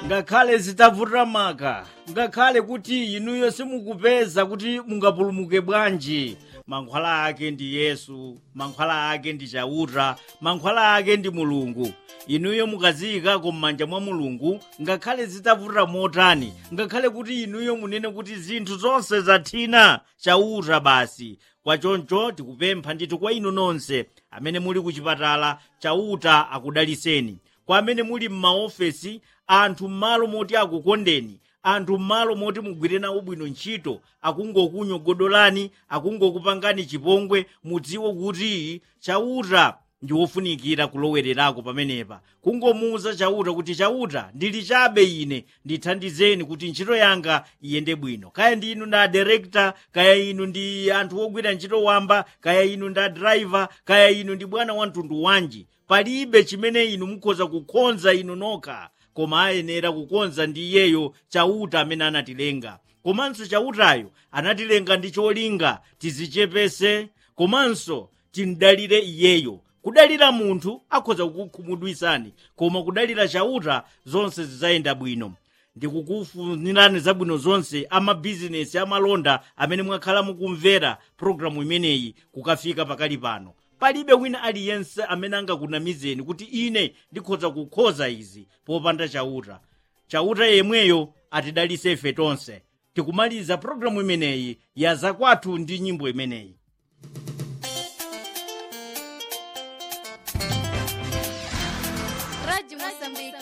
ngakhale zitavuta maka ngakhale kuti inuyo simukupeza kuti mungapulumuke bwanji mankhwala ake ndi yesu mankhwala ake ndi chauta mankhwala ake ndi mulungu inuyo mukaziyikako m'manja mwa mulungu ngakhale zitavuta motani ngakhale kuti inuyo munene kuti zinthu zonse zathina chauta basi kwachoncho tikupempha ndithu kwa inu nonse amene muli ku chipatala chauta akudaliseni kwa amene muli m'maofesi anthu m'malo moti akukondeni anthu m'malo moti mugwire nawo bwino ntchito akungokunyogodolani akungokupangani chipongwe mudziwe kuti chauta ndi wofunikira kulowererako pamenepa kungomuuza chauta kuti chauta ndili chabe ine ndithandizeni kuti ntchito yanga iyende bwino kaya ndi inu nda director kaya inu ndi anthu ogwira ntchito wamba kaya inu nda driver kaya inu ndi bwana wa mtundu wanji palibe chimene inu mukhoza kukonza inu nokha koma ayenera kukonza ndi iyeyo chauta amene anatilenga komanso chautayo anatilenga ndi cholinga tizichepese komanso timdalire iyeyo kudalira munthu akhoza kukukhumudwisani koma kudalira chauta zonse zidzayenda bwino ndikukufunirani zabwino zonse amabizinesi amalonda amene mwakhala mukumvera pologalamu imeneyi kukafika pakali pano palibe wina aliyense amene angakunamizeni kuti ine ndikhoza kukhoza izi popanda chauta chauta yemweyo atidalise ife tonse tikumaliza pologalamu imeneyi ya zakwathu ndi nyimbo imeneyi